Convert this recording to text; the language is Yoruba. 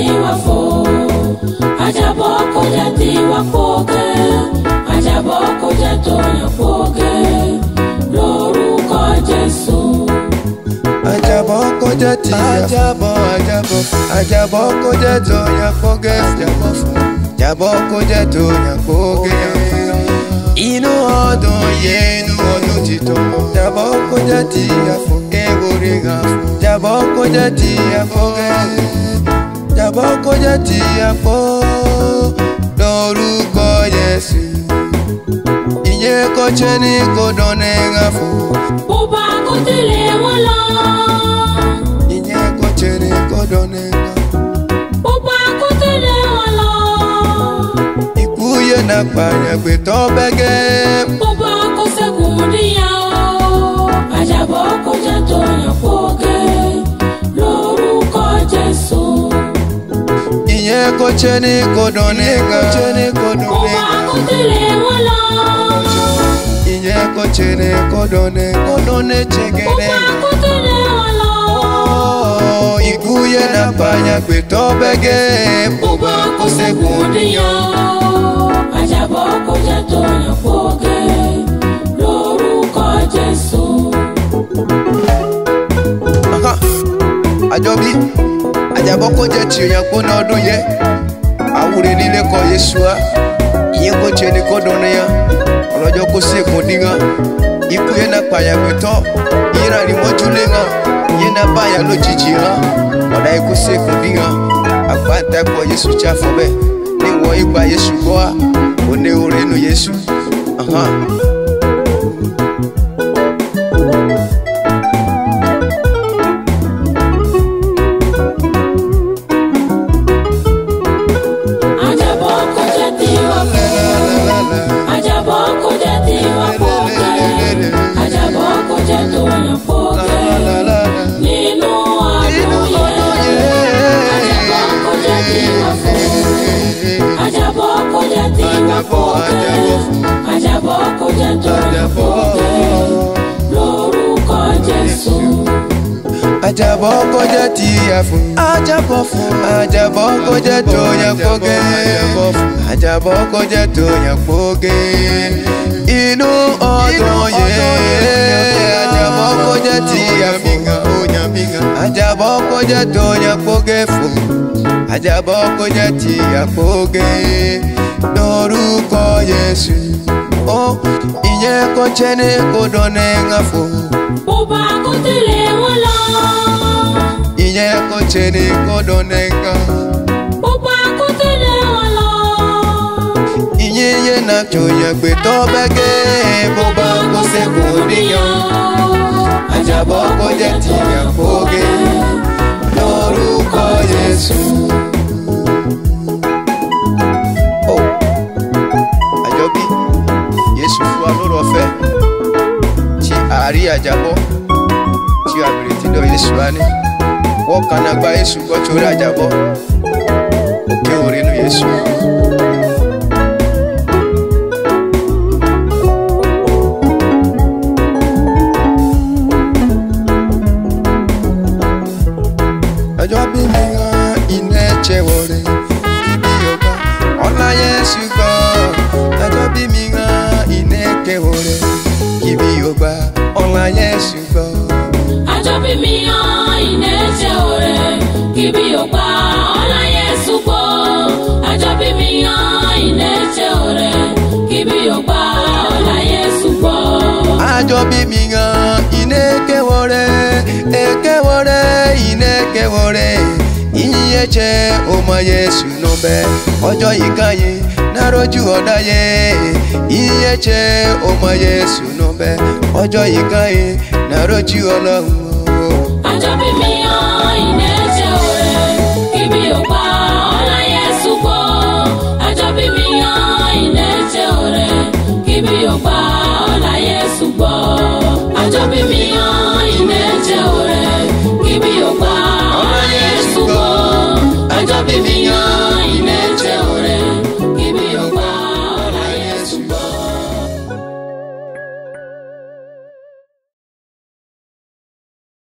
tiwa fò àjàbọ̀ kó jẹ́ tiwa pòkè àjàbọ̀ kó jẹ́ tóyàn pòkè lórúkọ Jésù. Àjàbọ̀ kó jẹ́ ti àjàbọ̀ àjàbọ̀ àjàbọ̀ kó jẹ́ tó yàn kóge àjàbọ̀ fún àjàbọ̀ kó jẹ́ tó yàn kóge. Inú ọdún yẹ inú ọdún títọ́. Àjàbọ̀ kó jẹ́ ti àfọ̀kẹ́ orí hàn fún. Àjàbọ̀ kó jẹ́ ti àfọ̀kẹ́. Àjàbọ̀ kó jẹ́ ti àpò lórúkọ Jésù. Ìyẹn kò ṣe ní kò dán ní hàn fún. bó bá kó tẹ̀lé wọn lọ. Ìyẹn kò ṣe ní kò dán ní hàn fún. bó bá kó tẹ̀lé wọn lọ. Ikú yẹn na pààyàn gbé tọ́ bẹ́gẹ́. bó bá kó sẹ́kùn níyà o. àjàbọ̀ kó jẹ́ tóyàn pòkè lórúkọ Jésù. Ìyẹn kò ṣe ní kò dán ní kò ṣe ní kò dán bó ní bá kó tẹ̀lé wọn lọ. Ìyẹn kò ṣe ní kò dán ní kò dán ní bó bá ṣẹ́gẹ́dẹ́. kó tẹ̀lé wọn lọ. Ikú yẹn na pààyàn gbé tọ́ bẹ́gẹ́. bó bá kó sẹ́kùn níyà o. àjàbọ̀ kó jẹ́ tóyàn pòkè lórúkọ Jésù. Aha. Àjọbí àjàbọ̀ kó jẹ́ ti òyìn kó ní ọdún yẹ. Àwúre nílé kọ Yéṣu á. Ìyẹn kò ṣe ní kò dán ní yá. Ọlọ́jọ́ kó sí èkó dín hàn. Ikú yẹn na pààyàn gbé tọ́. Ìyẹn náà ni wọ́n tún lé hàn. Ìyẹn náà báyà lójijì hàn. Ọ̀dà ikú sí èkó dín hàn. Àgbàǹtà kọ Yéṣu tí a fọ́ bẹ́ẹ̀. Ní wọ́n ìgbà Yéṣu gbọ́ à. Òní orin inú Yéṣu. Aha. àjàbọ̀ kó jẹ́ tiwa fò. àjàbọ̀ kó jẹ́ tiwa pòkè. àjàbọ̀ kó jẹ́ tóyàn pòkè. nínú ọdún yẹn. àjàbọ̀ kó jẹ́ tiwa fò. àjàbọ̀ kó jẹ́ tiwa pòkè. àjàbọ̀ kó jẹ́ tóyàn pòkè. lórúkọ Jésù. Àjàbọ̀ kó jẹ́ ti àfún. Àjàbọ̀ fún. Àjàbọ̀ kó jẹ́ tó yàn kóge. Àjàbọ̀ kó jẹ́ tó yàn kóge. Inú ọdún yẹn. Àjàbọ̀ kó jẹ́ ti àfún. Àjàbọ̀ kó jẹ́ tó yàn kóge fún. Àjàbọ̀ kó jẹ́ ti àkóge. Lórúkọ Jésù. Ó ìyẹn kò ṣe ní kò dán ní ń fò. bó bá kó tẹ̀lé wọn lọ. ìyẹn kò ṣe ní kò dán ní ń kàn. bó bá kó tẹ̀lé wọn lọ. ìyẹn yẹn náà tó yẹn gbé tọ́ bẹ́gẹ́ bó bá kó sẹ́kù níyàn. Àjàbọ̀ kó jẹ́ ti àkóge lórúkọ Jésù. Ó, Àjọbí Jésù fún wa lórí ọ̀fẹ́ tí àárí àjàbọ̀ tí a bèrè tí lọ Jésù wá ní. Wọ́n kan náà gba Jésù gbọ́ torí àjàbọ̀ òkè òrìnnú Jésù. ọjọ́ bí mi hàn iná ẹ̀jẹ̀ wọ̀rẹ́ ibi ọba ọ̀la Jésù gbọ́ ọjọ́ bí mi hàn iná ẹ̀jẹ̀ wọ̀rẹ́ ibi ọba ọ̀la Jésù gbọ́. àjọbí mi hàn iná ẹ̀jẹ̀ ọ̀rẹ́ kíbi ọ̀pá ọ̀la Jésù gbọ́. àjọbí mi hàn iná ẹ̀jẹ̀ ọ̀rẹ́ kíbi ọ̀pá ọ̀la Jésù gbọ́. àjọ bí mi hàn iná ẹ̀jẹ̀ wọ̀rẹ́ ẹ̀jẹ̀ wọ̀rẹ́ iná ẹ̀jẹ̀ wọ̀rẹ́ ìyìn ẹ̀jẹ̀ ọmọ Jésù nù bẹ́ ọjọ́ yìí kan yìí nárójú ọ̀dá yẹ ìyìn ẹ̀jẹ̀ ọmọ Jésù nù bẹ́ ọjọ́ yìí kan yìí nárójú ọlọ́run o. àjọbí mi hàn iná